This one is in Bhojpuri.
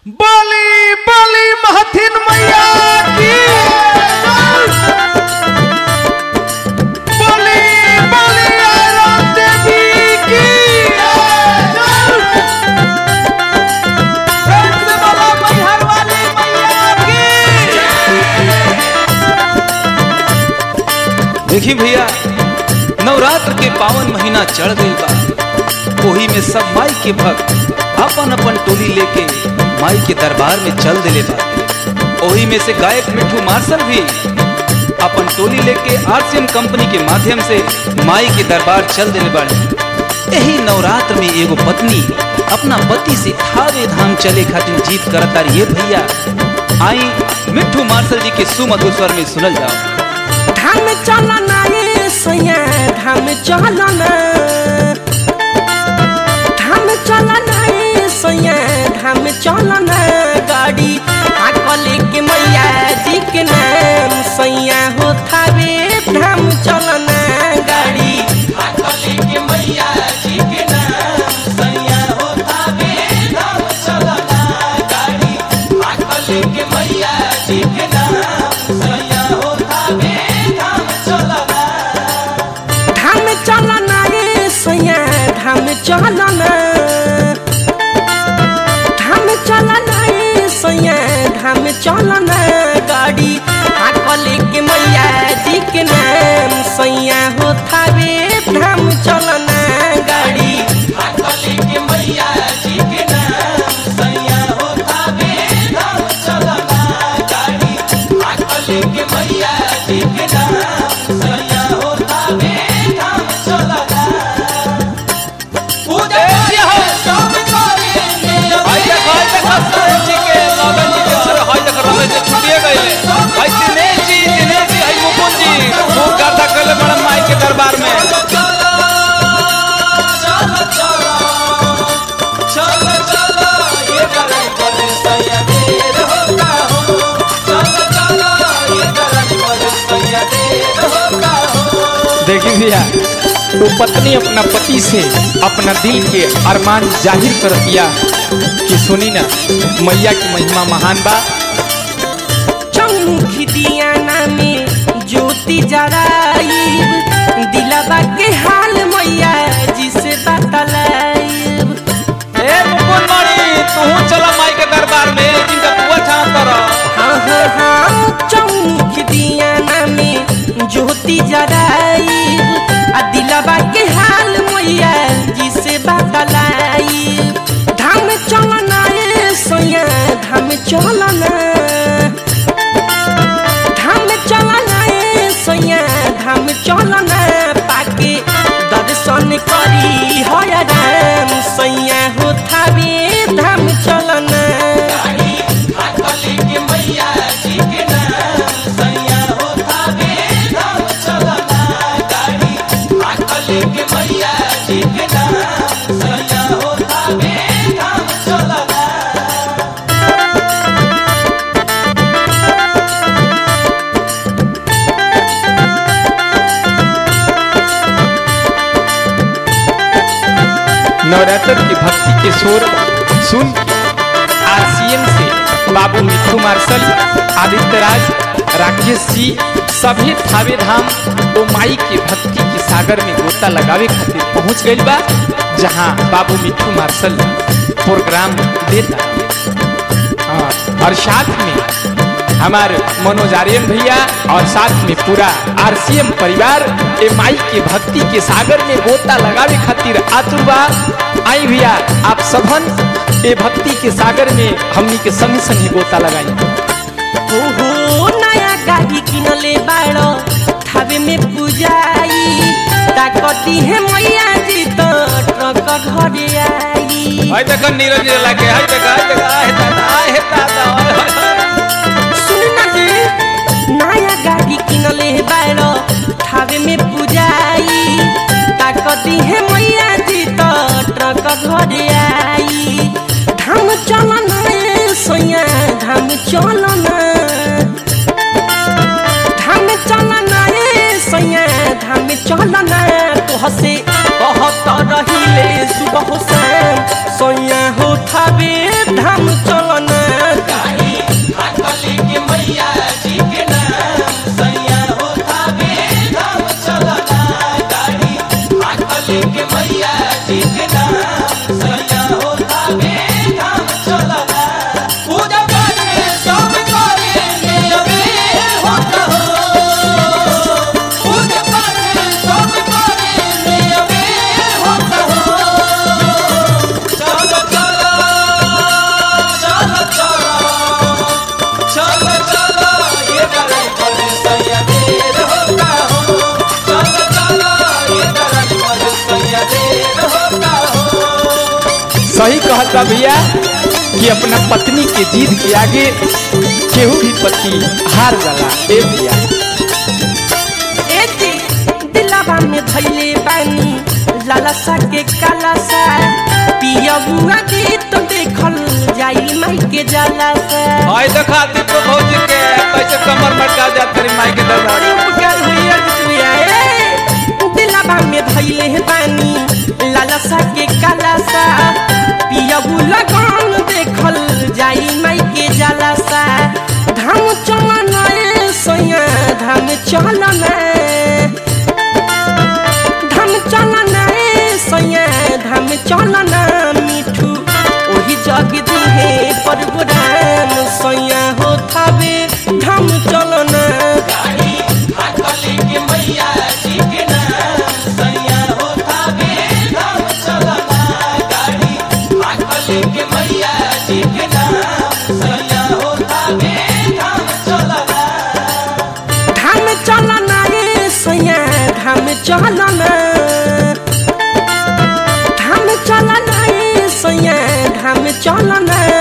बली बली महथिन मैया की बली बली आयरन देवी की प्रेम से बोलो मैहर वाली मैया की देखी भैया नवरात्र के पावन महीना चढ़ गई बा ओही में सब माई के भक्त अपन अपन टोली लेके माई के दरबार में चल दिले बा ओही में से गायक मिठू मार्शल भी अपन टोली लेके आरसीएम कंपनी के माध्यम से माई के दरबार चल दिले बाड़े यही नवरात्र में एगो पत्नी अपना पति से थावे धाम चले खातिर जीत करता ये भैया आई मिठू मार्शल जी के सुमधुर स्वर में सुनल जाओ धाम चलना ये सैया धाम चलना धाम चलना ये सैया धाम चलना गाड़ी आकल के मैया जी के नाम सैया हो थावे धाम चलना गाड़ी आकल के मैया जी के नाम सैया हो थावे धाम चलना गाड़ी आकल के मैया जी के नाम सैया हो थावे धाम चलना धाम चलना ये सैया धाम चलना धाम चलना ये सैया धाम चलना गाड़ी आकल के मैया जी के नाम सैया हो थावे धाम चलना गाड़ी आकल के मैया जी के नाम सैया हो थावे धाम चलना गाड़ी आकल के मैया जी के नाम सैया हो थावे धाम चलना भाई देख भाई देख सरन जी के लगन जी के सर भाई देख रमेश जी छुटिए गए भाई दिनेश जी दिनेश जी भाई मुकुंद जी वो गाथा कले बड़ा माई के दरबार में देखी भैया वो पत्नी अपना पति से अपना दिल के अरमान जाहिर कर दिया कि सुनी ना मैया की महिमा महान बा चौमुखी दियाना में ज्योति जराइब दिलवा के हाल मैया जिसे बतलाइब ए मुकुंद मणि तू चला माई के दरबार में जिनका पुआ छान कर हाँ हाँ हाँ चौमुखी दियाना में ज्योति जराइब आ दिलवा के हाल मैया जिसे बतलाइब धाम चलना ए सोया धाम चलना धाम चलना ए सैया धाम चलना पाके दर्शन करी हय राम सैया हो थावे धाम चलना नवरात्र की भक्ति के शोर सुन आरसीएम से बाबू मिठू मार्शल आदित्य राज राकेश जी सभी थावे धाम ओ माई के भक्ति के सागर में गोता लगावे खातिर पहुंच गइल बा जहां बाबू मिठू मार्शल प्रोग्राम देता हाँ, और साथ में हमारे मनोज आर्यन भैया और साथ में पूरा आरसीएम परिवार ए माई के भक्ति के सागर में गोता लगावे खातिर आतुर बा आई भैया आप सबन ए भक्ति के सागर में हमनी के संग संग गोता लगाई हो हो नया गाड़ी किनले बाड़ो थावे में पूजाई ताकती है मैया जी तो ट्रक घरे आई हाय देख नीरज जी लागे हाय देख हाय देख आए दादा आए दादा आए, हाय, हाय। सुन ना जी नया गाड़ी किनले बाड़ो थावे में पूजाई ताकती है मैया जी तो ट्रक घरे आई धाम चलना ए सैया धाम चलना धाम चलना ए सैया धाम चलना तोहसे कहत रहिले सुबह शाम सैया हो थावे धाम चलना लगता भैया कि अपना पत्नी के जीत के आगे केहू भी पति हार जाला ए भैया एती दिलावा में धैले बानी लालसा के कालासा पियबुआ दी तो देखल जाई माई के जालासा आई देखा दीपक भौजी के कैसे कमर मटका जात तेरी माई के दरबार बड़ी उपकार हुई बिटुआ ए दिलावा में धैले बानी लालसा के कालासा पियबु लगन देखल जाई माई के जालासा धाम चलन ए सोया धाम चलन धाम चलन ए सोया धाम चलन मिठू ओही जग दिहे परबुरान सोया हो थावे धाम चलन धाम चलन ए सोया धाम चलन धाम चलन ए सोया धाम चलन